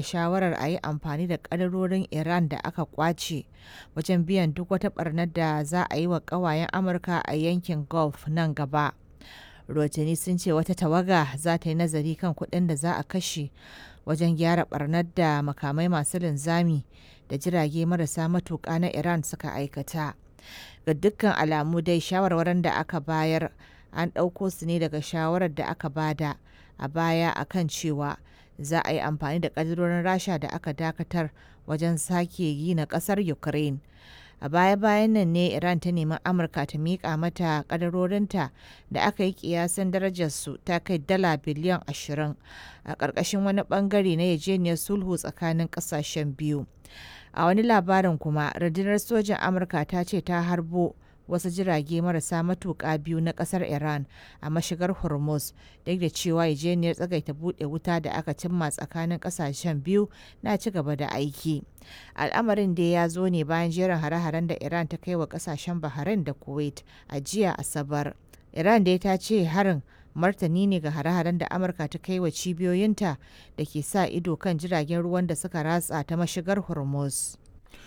shawarar a yi amfani da ƙadarorin Iran da aka ƙwace wajen biyan duk wata ɓarnar da za a yi wa ƙawayen Amurka a yankin Gulf nan gaba. Rotini sun ce wata tawaga za ta yi nazari kan kuɗin da za a kashe wajen gyara ɓarnar da makamai masu linzami da jirage marasa matuƙa na Iran suka aikata. Ga dukkan alamu dai shawarwarin da aka bayar an ɗauko su ne daga shawarar da aka bada a baya a kan cewa za a yi amfani da ƙadarorin Rasha da aka dakatar wajen sake gina ƙasar Ukraine. A baya-bayan nan ne Iran ta nemi Amurka ta miƙa mata ƙadarorinta da aka yi ƙiyasin darajarsu ta kai dala biliyan 20 a ƙarƙashin wani ɓangare na yarjejeniyar sulhu tsakanin ƙasashen biyu. A wani labarin kuma, rundunar sojin Amurka ta ce ta harbo wasu jirage marasa matuƙa biyu na ƙasar Iran a mashigar Hormuz, duk da cewa yarjejeniyar tsagaita buɗe wuta da aka cimma tsakanin ƙasashen biyu na ci gaba da aiki. Al'amarin dai ya zo ne bayan jerin hare-haren da Iran ta kai wa ƙasashen Bahrain da Kuwait a jiya Asabar. Iran dai ta ce harin martani ne ga hare-haren da Amurka ta kai wa cibiyoyinta da ke sa ido kan jiragen ruwan da suka ratsa ta mashigar Hormuz.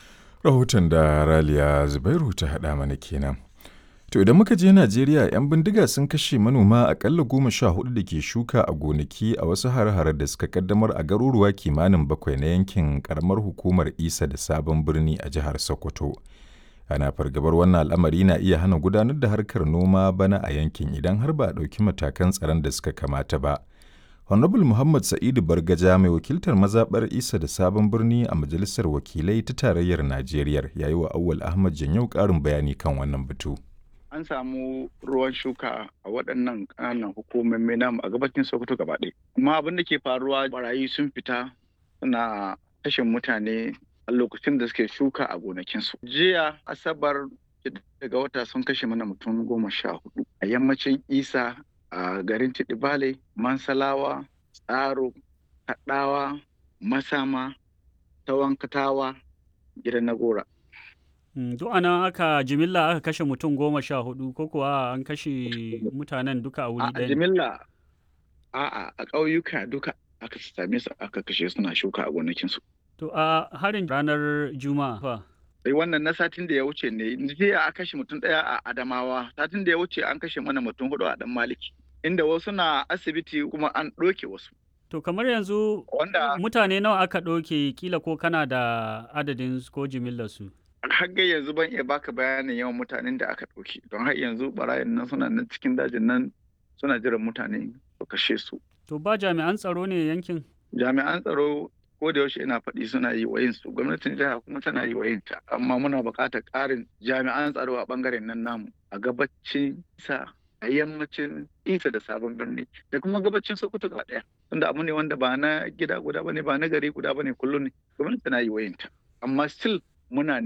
Rahoton da Raliya Zubairu ta haɗa mana kenan. To idan muka je Najeriya 'yan bindiga sun kashe manoma akalla goma sha hudu da ke shuka a gonaki a wasu har da suka kaddamar a garuruwa kimanin bakwai na yankin karamar hukumar Isa da Sabon Birni a jihar Sokoto. Ana fargabar wannan al'amari na iya hana gudanar da harkar noma bana a yankin idan har ba a ɗauki matakan tsaron da suka kamata ba. Honorable Muhammad Sa'idu Bargaja mai wakiltar mazaɓar Isa da Sabon Birni a Majalisar Wakilai ta Tarayyar Najeriya ya yi wa Awwal Ahmad Janyau ƙarin bayani kan wannan batu. An samu ruwan shuka a waɗannan ƙananan hukumomi namu a gabacin Sokoto gaba ɗaya. Amma abin da ke faruwa barayi sun fita suna kashe mutane a lokacin da suke shuka a gonakinsu. Jiya Asabar daga wata sun kashe mana mutum goma sha hudu a yammacin Isa a garin Tidibale, Mansalawa, Tsaro, Kaɗawa, Masama, Tawankatawa, gidan Nagora. Duk ana aka jimilla aka kashe mutum goma sha hudu ko kuwa an kashe mutanen duka a wuri A ɗaya? jimilla a'a a ƙauyuka duka aka same su aka kashe suna shuka a gonakinsu. To a harin ranar Juma'a fa. sai wannan na satin da ya wuce ne jiya a kashe mutum ɗaya a Adamawa satin da ya wuce an kashe mana mutum hudu a Dan Maliki inda wasu na asibiti kuma an ɗoke wasu. To kamar yanzu Wanda mutane nawa aka ɗauke kila ko kana da adadin su ko jimillar su? har ga yanzu ban iya baka bayanin yawan mutanen da aka ɗauke don har yanzu barayin nan suna nan cikin dajin nan suna jiran mutane su kashe su. To ba jami'an tsaro ne yankin? Jami'an tsaro ko da yaushe ina faɗi suna yi wa su gwamnatin jiha kuma tana yi wa ta amma muna buƙatar ƙarin jami'an tsaro a ɓangaren nan namu a gabacin sa a yammacin isa da sabon birni da kuma gabacin sokoto gaba ɗaya tunda abu ne wanda ba na gida guda bane ba na gari guda bane kullum ne gwamnati tana yi wa ta amma still muna